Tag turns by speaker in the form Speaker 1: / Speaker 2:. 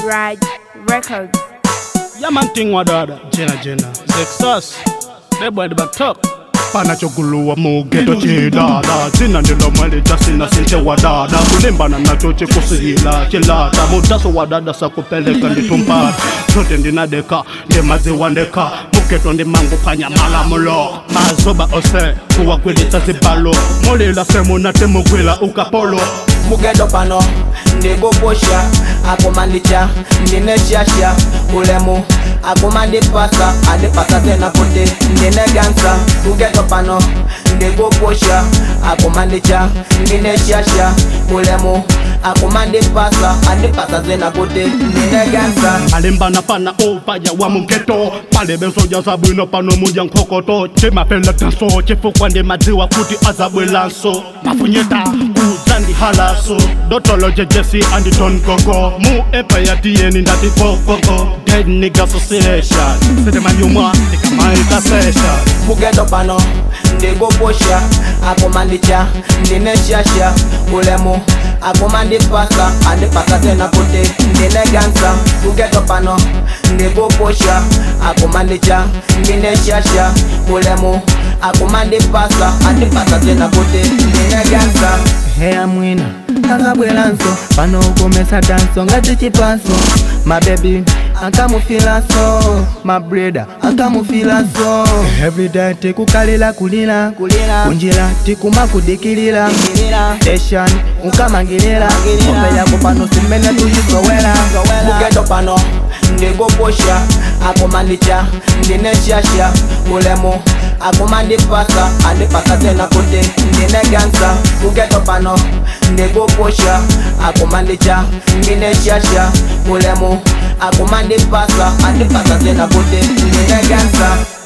Speaker 1: Raj Records.
Speaker 2: Yeah, man, thing wadada. Jenna, Jenna. Zexus. That boy at the back top. panachoguluwa mugeto chidada dzina ndilo mwele jasina sinche wadada kulimbana nacho chikusihila chilata mudaso wadada sakupeleka nditumpata zote ndinadeka ndimaziwa ndeka mugeto ndimangu panyamalamulo mazoba ose kuwakwilitsa zibalo mulila semunatemugwila ukapolo
Speaker 3: mugedo pano ndikupusha akumandicha ndineshasha ulemu akumandipasa andipasa tena kuti ndinegansa mugedo pano ndikupusha akumandicha ndineshasha ulemu akumandipasa andipasa tena kuti ndinegansa
Speaker 2: alimbana pana upaya wa mugeto pale bensoja zabwino pano muja nkhokoto chimapela tanso chifukwa ndimadziwa kuti azabwelanso mafunyeta kudzandi halaso dotolo jejesi anditon gogo mu epa ya tiyeni ndati gogogo dead nigga association sedemanyumwa ndikamaita session
Speaker 3: mugedo pano ndikupusha akumandicha ndineshasha ulemu akumandipasa andipasa tena kuti ndinegansa mugedo pano ndikupusha akumandicha ndineshasha ulemu akumandipasa andipasa tena kuti ndinegansa heya mwina akabwelanso pano ukomesa danso ngati chipanso mabebi akamufilaso mabreda akamufilaso everyday tikukalira kulira kunjira tikumakudikilira station ukamangilira ombe yako pano simene tuyisowera mugedo pano ndikupusha akumandicha ndineshasha ulemu akumandipasa andipasa tena kuti ndinegansa mugedo pano ndikupusha akumandicha ndineshasha ulemu akumandipasa andipasa tena kuti ndinegansa